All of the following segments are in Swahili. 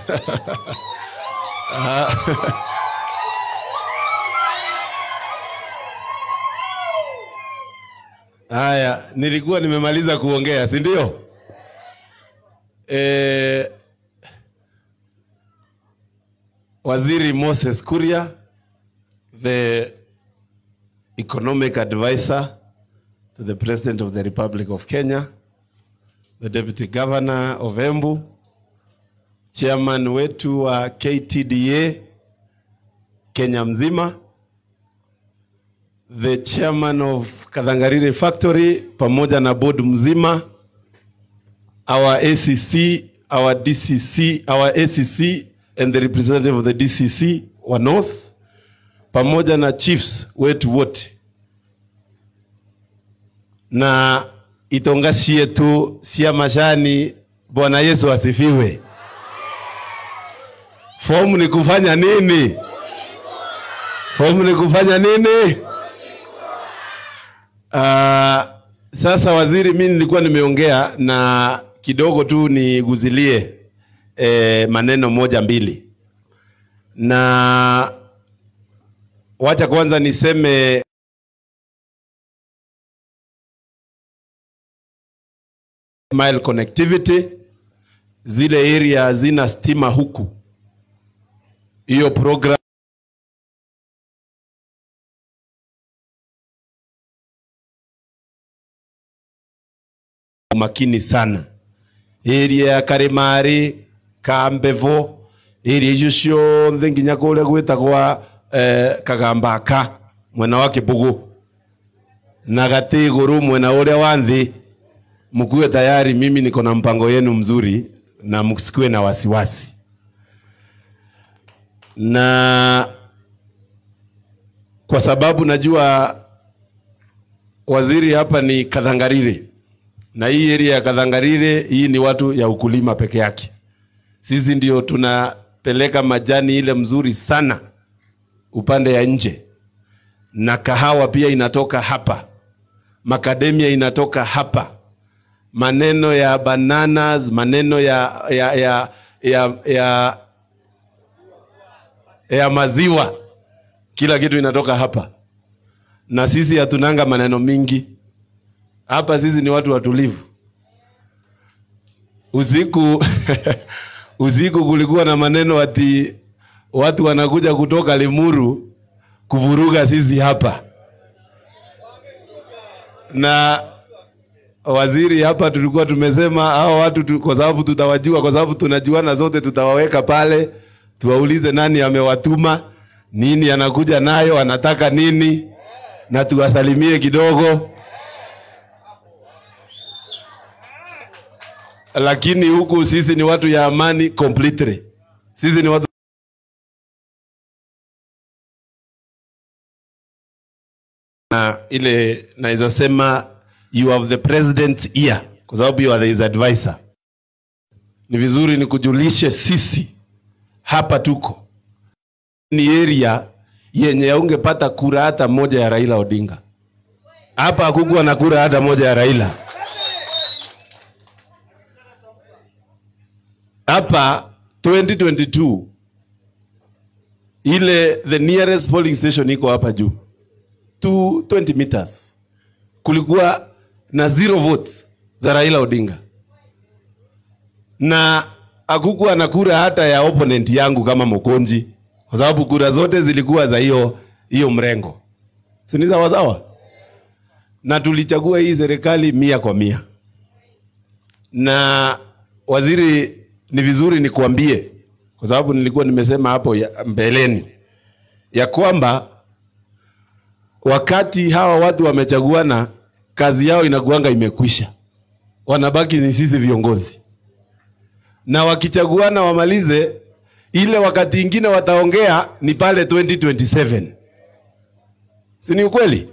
Ah. Haya, nilikuwa nimemaliza kuongea, si ndio? Eh, Waziri Moses Kuria, the economic advisor to the President of the Republic of Kenya, the Deputy Governor of Embu, chairman wetu wa KTDA Kenya mzima, the chairman of Kadhangarire Factory pamoja na board mzima, our ACC, our DCC, our ACC and the representative of the DCC wa North pamoja na chiefs wetu wote na itongashi yetu sia mashani. Bwana Yesu asifiwe. Fomu ni kufanya nini? Fomu ni kufanya nini? Uh, sasa waziri, mimi nilikuwa nimeongea na kidogo tu niguzilie eh, maneno moja mbili, na wacha kwanza niseme mile connectivity, zile area hazina stima huku, hiyo program makini sana area ya Karemari Kambevo area icio ciothe nginya kuria gwitagwa eh, Kagambaka mwena wa Kibugu na Gatiguru mwena uria wa nthi mkuwe tayari, mimi niko na mpango yenu mzuri na msikuwe na wasiwasi. Na kwa sababu najua waziri hapa ni Kadhangarire, na hii area ya Kadhangarire hii ni watu ya ukulima peke yake. Sisi ndio tunapeleka majani ile mzuri sana upande ya nje, na kahawa pia inatoka hapa, makademia inatoka hapa maneno ya bananas, maneno ya ya ya ya, ya, ya maziwa, kila kitu inatoka hapa, na sisi hatunanga maneno mingi hapa. Sisi ni watu watulivu. Usiku usiku kulikuwa na maneno ati watu wanakuja kutoka Limuru kuvuruga sisi hapa na waziri hapa tulikuwa tumesema hao watu tu, kwa sababu tutawajua, kwa sababu tunajuana zote, tutawaweka pale, tuwaulize nani amewatuma, nini anakuja nayo, anataka nini, na tuwasalimie kidogo. Lakini huku sisi ni watu ya amani completely, sisi ni watu na ile naweza sema you have the president's ear kwa sababu you are his advisor. Ni vizuri nikujulishe sisi hapa tuko ni area yenye haungepata kura hata moja ya Raila Odinga. Hapa hakukuwa na kura hata moja ya Raila. Hapa 2022 ile the nearest polling station iko hapa juu 220 meters kulikuwa na zero votes za Raila Odinga na hakukuwa na kura hata ya opponent yangu kama Mokonji, kwa sababu kura zote zilikuwa za hiyo hiyo mrengo, si ni sawa sawa? Na tulichagua hii serikali mia kwa mia. Na waziri, ni vizuri nikuambie, kwa sababu nilikuwa nimesema hapo ya mbeleni ya kwamba wakati hawa watu wamechaguana, kazi yao inakuanga imekwisha, wanabaki ni sisi viongozi, na wakichaguana wamalize ile, wakati ingine wataongea ni pale 2027 si ni ukweli?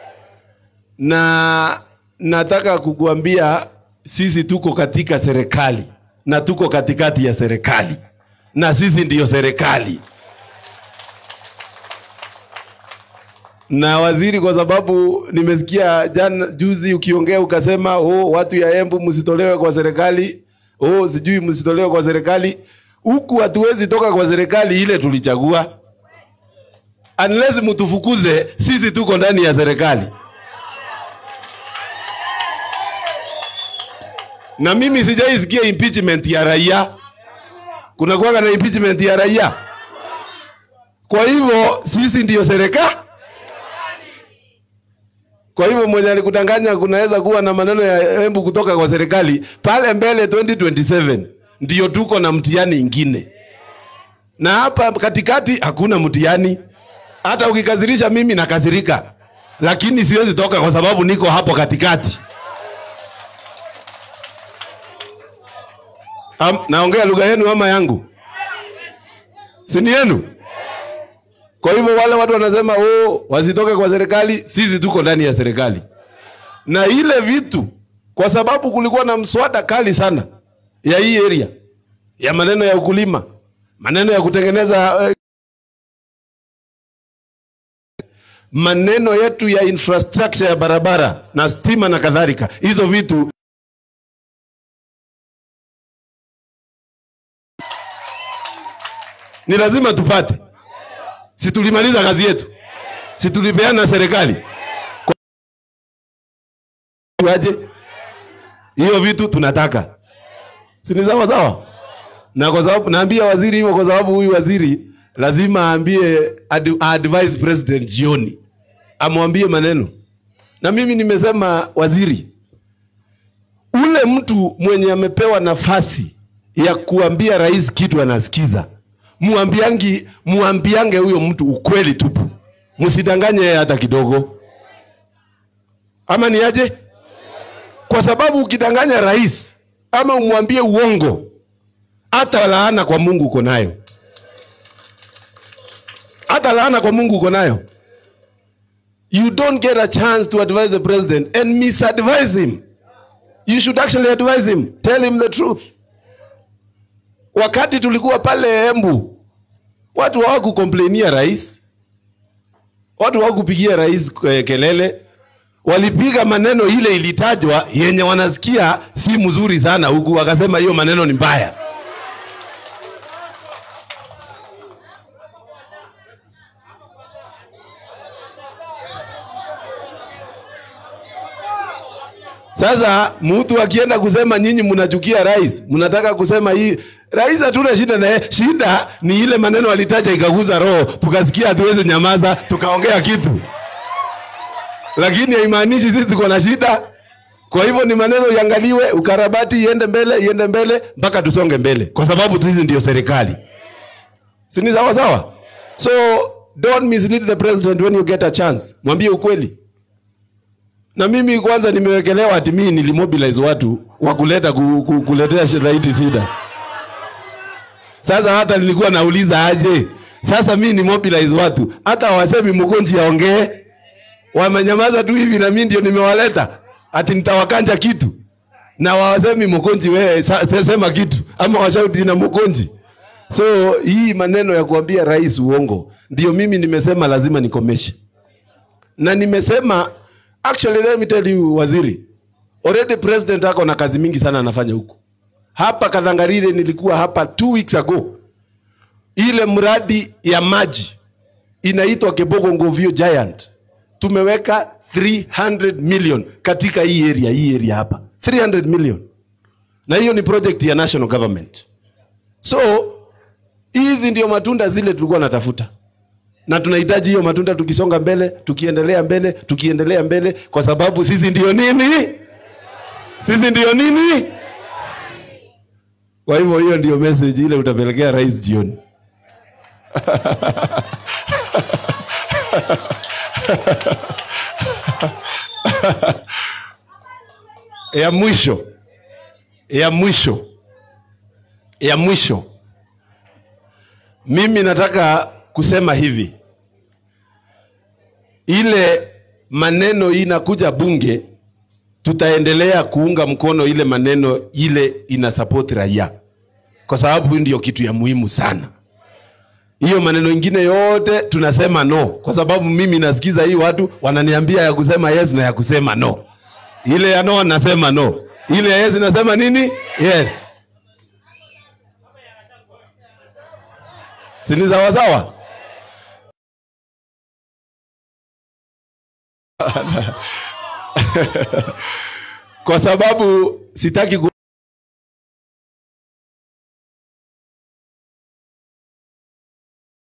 Na nataka kukuambia sisi tuko katika serikali na tuko katikati ya serikali na sisi ndiyo serikali. na waziri, kwa sababu nimesikia jana juzi ukiongea ukasema, oh, watu ya Embu msitolewe kwa serikali, oh, sijui msitolewe kwa serikali. huku hatuwezi toka kwa serikali ile tulichagua, unless mtufukuze, sisi tuko ndani ya serikali. Na mimi sijaisikia impeachment ya raia. Kuna kuwaga na impeachment ya raia. Kwa hivyo sisi ndiyo serikali. Kwa hivyo mwenye alikudanganya kunaweza kuwa na maneno ya embu kutoka kwa serikali pale mbele 2027 ndiyo tuko na mtihani ingine, na hapa katikati hakuna mtihani. Hata ukikazirisha mimi nakazirika, lakini siwezi toka kwa sababu niko hapo katikati. Am, naongea lugha yenu ama yangu? Si ni yenu? Kwa hivyo wale watu wanasema oh, wasitoke kwa serikali, sisi tuko ndani ya serikali. Na ile vitu kwa sababu kulikuwa na mswada kali sana ya hii area ya maneno ya ukulima, maneno ya kutengeneza eh, maneno yetu ya infrastructure ya barabara na stima na kadhalika. Hizo vitu ni lazima tupate. Si tulimaliza kazi yetu? Si tulipeana serikali? Kwa aje hiyo vitu tunataka, si ni sawa sawa? Na kwa sababu naambia waziri hivyo, kwa sababu huyu waziri lazima aambie ad, advise president jioni, amwambie maneno. Na mimi nimesema waziri, ule mtu mwenye amepewa nafasi ya kuambia rais kitu anasikiza muambiangi muambiange huyo mtu ukweli tupu, msidanganye yeye hata kidogo, ama ni aje? Kwa sababu ukidanganya rais ama umwambie uongo, hata laana kwa Mungu uko nayo, hata laana kwa Mungu uko nayo. You don't get a chance to advise the president and misadvise him. You should actually advise him, tell him the truth. Wakati tulikuwa pale Embu, watu hawakukomplainia rais, watu hawakupigia rais eh, kelele, walipiga maneno ile ilitajwa yenye wanasikia si mzuri sana huku, wakasema hiyo maneno ni mbaya. Sasa mtu akienda kusema nyinyi mnachukia rais, mnataka kusema hii rais, hatuna shida naye. Shida ni ile maneno alitaja ikaguza roho, tukasikia hatuwezi nyamaza, tukaongea kitu, lakini haimaanishi sisi tuko na shida. Kwa hivyo ni maneno iangaliwe, ukarabati iende mbele, iende mbele mpaka tusonge mbele, kwa sababu sisi ndio serikali, si ni sawa sawa? So don't mislead the president when you get a chance, mwambie ukweli na mimi kwanza nimewekelewa ati mimi nilimobilize watu wa kuleta ku, ku, kuletea shiraiti shida. Sasa hata nilikuwa nauliza aje, sasa mimi ni mobilize watu, hata hawasemi mgonji aongee, wamenyamaza tu hivi, na mimi ndio nimewaleta ati nitawakanja kitu, na wasemi mgonji, wewe sa- sema kitu, ama washauti na mgonji. So hii maneno ya kuambia rais uongo, ndio mimi nimesema lazima nikomeshe, na nimesema Actually, let me tell you waziri, already president ako na kazi mingi sana anafanya huku. Hapa Kadhangarire nilikuwa hapa two weeks ago, ile mradi ya maji inaitwa Kebogo Ngovio Giant, tumeweka 300 million katika hii area, hii area hapa 300 million, na hiyo ni project ya national government. So hizi ndio matunda zile tulikuwa natafuta na tunahitaji hiyo matunda tukisonga mbele, tukiendelea mbele, tukiendelea mbele, kwa sababu sisi ndio nini? Sisi ndio nini? Kwa hivyo hiyo ndio message ile utapelekea rais jioni. ya mwisho, ya mwisho, ya mwisho, mimi nataka kusema hivi, ile maneno inakuja bunge, tutaendelea kuunga mkono ile maneno ile ina support raia, kwa sababu ndio kitu ya muhimu sana. Hiyo maneno ingine yote tunasema no, kwa sababu mimi nasikiza hii watu wananiambia ya kusema yes na ya kusema no. Ile ya no nasema no, ile ya yes nasema nini? Yes. si ni sawasawa? Kwa sababu sitaki ku